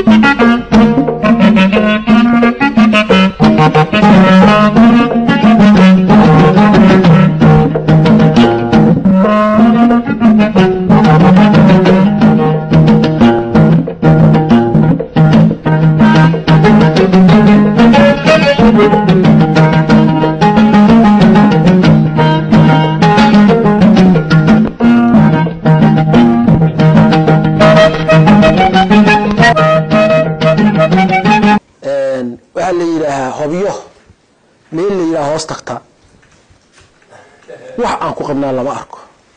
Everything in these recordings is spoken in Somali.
waxaa la yidhaahaa hobyo meel la yidhaha hoos tagtaa wax aan ku qabnaa lama arko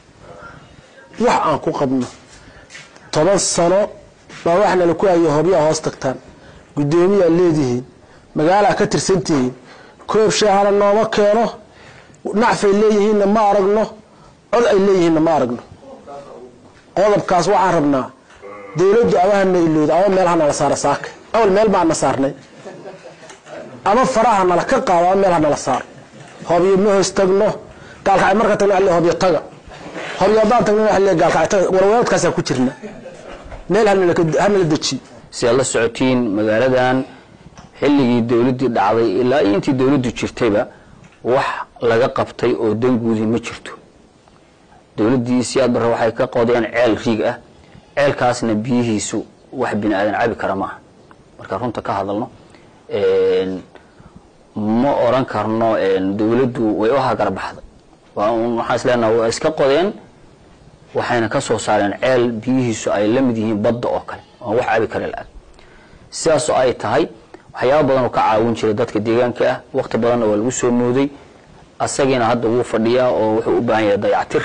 wax aan ku qabno toban sano baa waxnala ku hayo hobyaa hoos tagtaan guddoomiyaa leedihiin magaalaa ka tirsantihiin koob shaahana nooma keeno nacfay leeyihiinna ma aragno cod ay leeyihiinna ma aragno qodobkaas waxaan rabnaa dawladdu amahana ilowda ama meel hanala saara saaka awal meel baan na saarnay ama faraha nala ka qaado ama meel hanala saaro hobyo ma hoos tagno gaalkacay marka tagno waxa le hobyo taga hobyo haddaan tagno waxa le gaalkacay taga warwareedkaasaan ku jirna meel hanala ka- hanala dejiyo si aad la socotiin magaaladan xilligii dowladdii dhacday ilaa iyo intii dowladdu jirtayba wax laga qabtay oo danguudi ma jirto dowladdii siyaad barre waxay ka qodeen ceel riig ah ceelkaasna biyihiisu wax bini aadan cabi kara ma aha markaan runta ka hadalno een, ma oran karno een, dowladdu way u hagarbaxday waa un waxaan is leenaha waa iska qodeen waxayna ka soo saareen ceel biyihiisu ay la mid yihiin badda oo kale oon wax cabi kara la-ag sidaasoo ay tahay waxyaaba badan oo ka caawin jiray dadka deegaanka ah waqti badanna waa lagu soo mooday asagiina hadda wuu fadhiyaa oo wuxuu u baahan yahay dayactir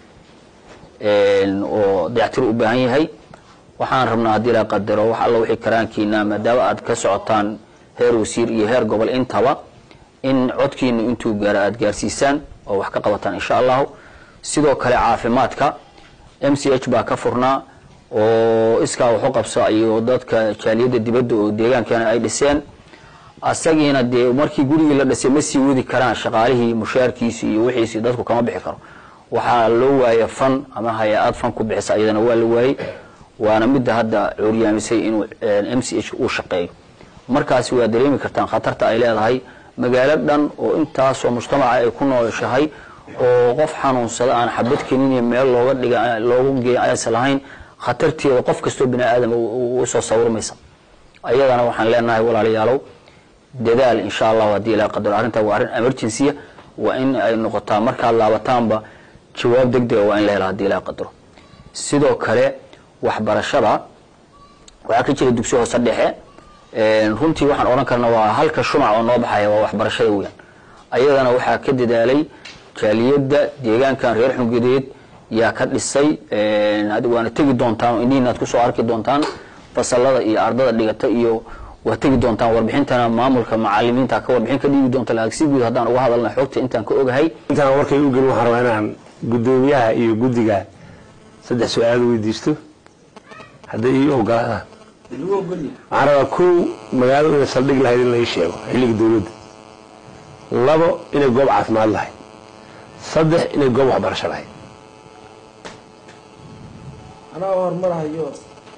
een, oo dayactir u baahan yahay waxaan rabnaa haddii la qadaro wax alla wixii karaankiina maadaama aad ka socotaan heer wasiir iyo heer gobol intaba in codkiinu intuu gaaro aad gaarsiisaan oo wax ka qabataan insha allahu sidoo kale caafimaadka m c h baa ka furnaa oo iskaa waxu qabsa iyo dadka jaaliyadda dibadda oo deegaankeena ay dhiseen asagiina dee markii gurigii la dhisay ma sii wadi karaan shaqaalihii mushaarkiisi iyo wixiisi dadku kama bixi karo waxaa loo waaya fan ama hay-ad fan ku bixisa ayadana waa la waayey waana midda hadda cuuryaamisay inuu m c h uu shaqeeyo markaasi waa dareemi kartaan khatarta ay leedahay magaalo dhan oo intaasoo mujtamaca ay ku nooshahay oo qof xanuunsada aan xabad kenin meel looga dhiga loogu geeya aysan lahayn khatarteeda qof kastoo bini aadam usoo sawirmaysa ayadana waxaan leenahay walaalayaalow dadaal insha allahu haddii ilaa qadaro arrintaa waa arrin emergency waa in ay noqotaa markaad laabataanba jawaab degdega waa in la hela haddii ilaa qadaro sidoo kale waxbarashada waxaa ka jira dugsi hoose dhexe runtii waxaan odhan karna waa halka shumac oo noo baxaya waa waxbarashada weyan ayadana waxaa ka dadaalay jaaliyadda deegaankan reer xungadeed yaa ka dhisay waana tegi doontaan indhihiina ad kusoo arki doontaan fasalada iyo ardada dhigata iyo waa tegi doontaan warbixintana maamulka macalimiinta ka warbixin ka dhiigi doonta laakiin si guud haddaan uga hadalna xogta intaan ka ogahay intaan warkay u gelin waxaan rabaa inaan guddoomiyaha iyo guddiga saddex su-aal weydiisto hadday ii ogolaadaan waxaan rabaa kow magaaladu inay saldhig lahayd in lai sheego xilliga dowladda labo inay goob caafimaad lahayd saddex inay goob waxbarasho lahayd anaa horumarahayo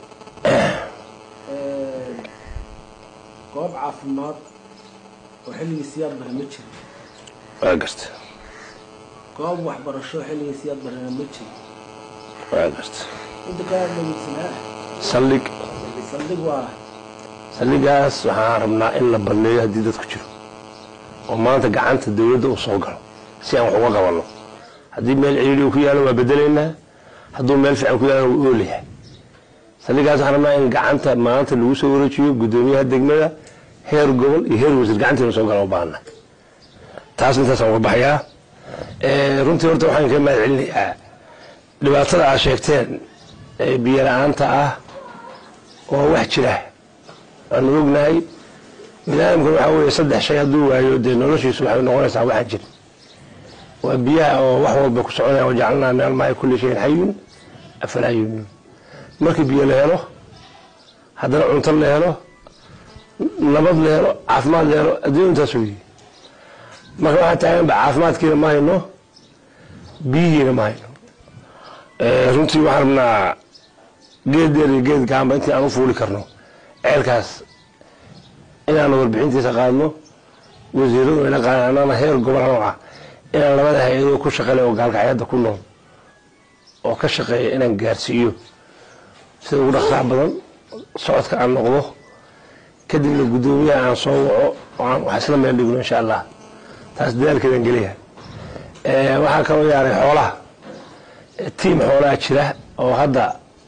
goob caafimaad oo xilligii siyaad bare ma jiro waa garta goob waxbarasho xilligii siyaad barena ma jiro waa garta inta kaa dhegeysanaa saldhig saldhig waa saldhigaas waxaan rabnaa in la banneeyo haddii dadku jiro oo maanta gacanta dowladda uu soo galo si aan wax uga qabanno haddii meel ciriiri uu ku yaalo waa bedelaynaa hadduu meel fiican ku yaalo wuu oolayahay saldhigaas waxaan rabnaa in gacanta maanta lagu soo wareejiyo guddoomiyaha degmada heer gobol iyo heer wasiir gacantiina soo gala u baahana taas intaasaan uga baxayaa runtii horta waxaan ka mahad celinayaa dhibaatada aad sheegteen ee biyo la-aanta ah oo wax jira waanu ognahay biniaadamkan waxaa weeye saddex shay hadduu waayo dee noloshiisu waxay noqonaysaa waxaan jirin waa biyaha oo wax walba ku soconaya wajacalnaa min almaai kulli shayin xayun afalaa yuminuun markii biyo la helo haddana cunto la helo nabad la helo caafimaad la helo adduunya intaas weeye marka waxaa taaganba caafimaadkiina ma hayno biyihiina ma hayno runtii waxaan rabnaa geed dheer iyo geed gaanba intii aan u fuuli karno ceelkaas inaanu warbixintiisa qaadno wasiiradu ina qaadaan annagana heer gobol nooca inaan labada hay-adoo ku shaqale oo gaalkacyada ku nool oo ka shaqeeya inaan gaarsiiyo sida ugu dhaqsaha badan socodka aan noqdo kadibna guddoomiyaha aan soo waco oo aan wax isla meel dhigno insha allah taas dadaalkeedaan geliya waxaa kaloo yaaray xoolaha tiim xoolaha jira oo hadda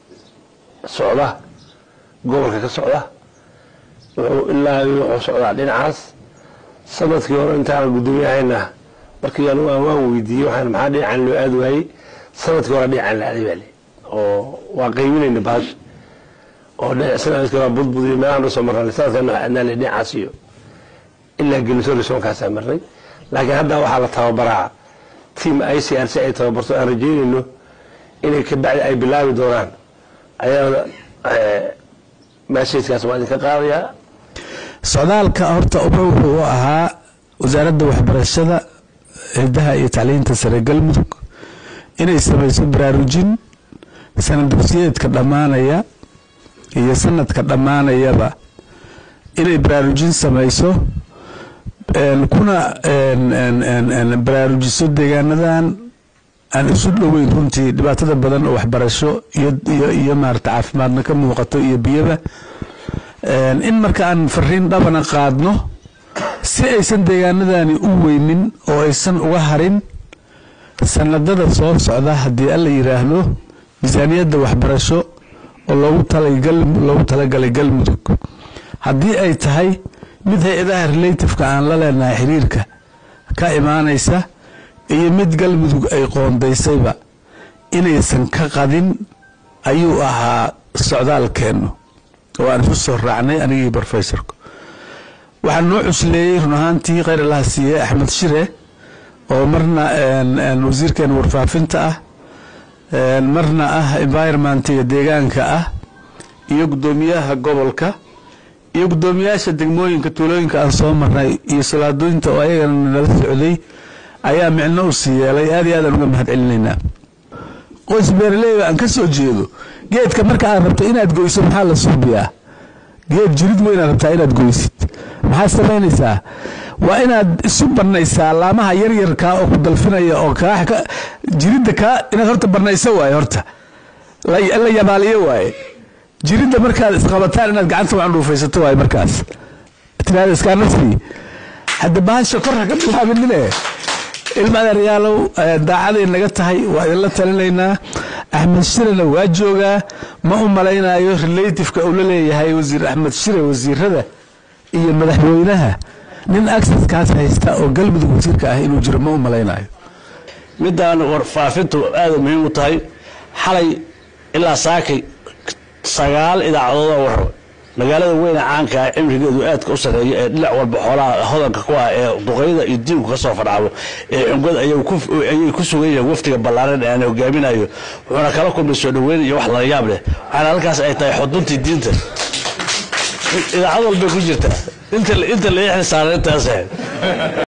socda gobolka ka socda wuxuu ilaa wuxuu socdaa dhinacaas sanadkii hore intaan gudoomiyahayna markii anugu aan waan weydiiyey waxaan maxaa dhinacan loo aadi waayey sanadkii hore dhinacan la aaday baa le oo waa qaybinayna baash oo sanadkii hore budbud iyo meelahan usoo marnay sanadkan waxaa adnaa le dhinacaas iyo ilaa geliso risoonkaasaan marnay laakiin hadda waxaa la tababaraa tiam i c r c ay tababarto aan rajeynayno inay kabacdi ay bilaabi doonaan ayaa maasheedkaas waa idinka qaadayaa socdaalka horta uba wuxuu u ahaa wasaaradda waxbarashada hidaha iyo tacliinta sare galmudug inay samayso baraarujin sanad dugsiyeedka dhammaanaya iyo sanadka dhammaanayaba inay baraarujin samayso kuna baraarujiso deegaanadan aan isu dhoweyn runtii dhibaatada badan oo waxbarasho iyo maarata caafimaadna ka muuqato iyo biyaba in marka aan fariin dhabana qaadno si aysan deegaanadani u weynin oo aysan uga harin sanadada soo socda haddii alla yiraahdo miisaaniyadda waxbarasho oo loogu talagalay galmudug haddii ay tahay mid hay-adaha relatifeka aan la leenahay xiriirka ka imaanaysa iyo mid galmudug ay qoondaysayba inaysan ka qadin ayuu ahaa socdaalkeennu oo aan isu soo raacnay anigii brofesorku waxaa noo cusleeyey run ahaantii khayr allaha siiye axmed shire oo marna wasiirkeena warfaafinta ah marna ah environmentiga deegaanka ah iyo guddoomiyaha gobolka iyo guddoomiyaasha degmooyinka tuulooyinka aan soo marnay iyo salaadooyinta oo ayagana nala socday ayaa micno u sii yeelay aad iyo aadaan uga mahad celinaynaa qoys beeraleyba aan ka soo jeedo geedka marka aad rabto inaad goyso maxaa la suubiyaa geed jirid weynaad rabtaa inaad goysid maxaad samaynaysaa waa inaad isu banaysaa laamaha yaryarkaa oo ku dalfinaya oo kaa jiridda kaa inaad horta banayso waaye horta la yabaaliyo waaye jiridda markaad isqabataan inaad gacanta waan dhuufaysato waaye markaas tiraada iskaanasii hadda bahasha kor ha ka bilaabinine ilma adeeryaalow daacaday naga tahay waa idinla talinaynaa axmed shirena waa joogaa ma u malaynayo relatifeka uu la leeyahay wasiir axmed shire wasiirada iyo madaxweynaha nin acceskaas haysta oo galmudug wasiirka ah inuu jiro ma u malaynayo midaan warfaafintu aada muhiim u tahay xalay ilaa saakay sagaal idaacadood oo war magaalada weyne caanka ah cimrigeedu aadka u sarreeya ee dhinac walba xoolaha hodanka ku ah ee duqayda iyo diinku ka soo fadhaabo ee cungad ayay ku sugan yihiin waftiga ballaaran ee aan hogaaminayo wuxuuna kala kulmay soo dhoweyn iyo wax lala yaab leh waxaana halkaas ay tahay xuduntii diinta idaacad walbay ku jirtaa inta la ixli saaran intaas